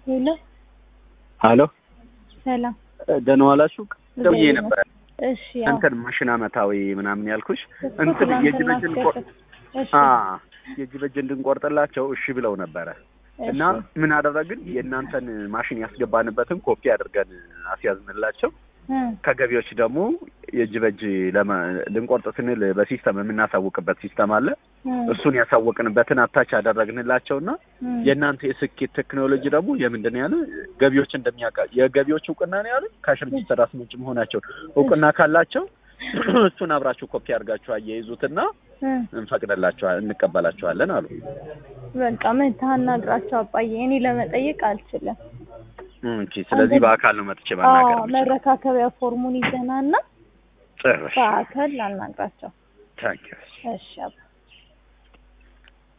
ሄሎ ሀሎ ሰላም። ደህና ዋላችሁ? ደውዬ ነበረ እሺ ያው እንትን ማሽን አመታዊ ምናምን ያልኩሽ እሱ እንትን የእጅ ትናንትና በእጅ እንቆ- አስገጥጥ- እሺ አ የእጅ በእጅ እንድንቆርጥላቸው እሺ ብለው ነበረ እና እሺ ምን አደረግን? የእናንተን ማሽን ያስገባንበትን ኮፒ አድርገን አስያዝንላቸው። እ ከገቢዎች ደግሞ የእጅ በእጅ ለማ- ልንቆርጥ ስንል በሲስተም የምናሳውቅበት ሲስተም አለ። እ እሱን ያሳወቅንበትን አታች አደረግንላቸውና እ የእናንተ የስኬት ቴክኖሎጂ ደግሞ የምንድን ነው ያለ ገቢዎች እንደሚያውቃ የገቢዎች እውቅና ነው ያለ ካሽ ሬጂስተር አስመጭ መሆናቸው እውቅና ካላቸው እሱን አብራችሁ ኮፒ አድርጋችሁ አያይዙትና እ እንፈቅድላችኋል እንቀበላችኋለን አሉ። በቃ መተህ አናግራቸው አባዬ። እኔ ለመጠየቅ አልችልም። ኦኬ፣ ስለዚህ በአካል ነው መጥቼ ማናገር አዎ የምችለው። መረካከቢያ ፎርሙን ይዘናና ጭራሽ በአካል አናግራቸው። ታንኪዩ እሺ አባ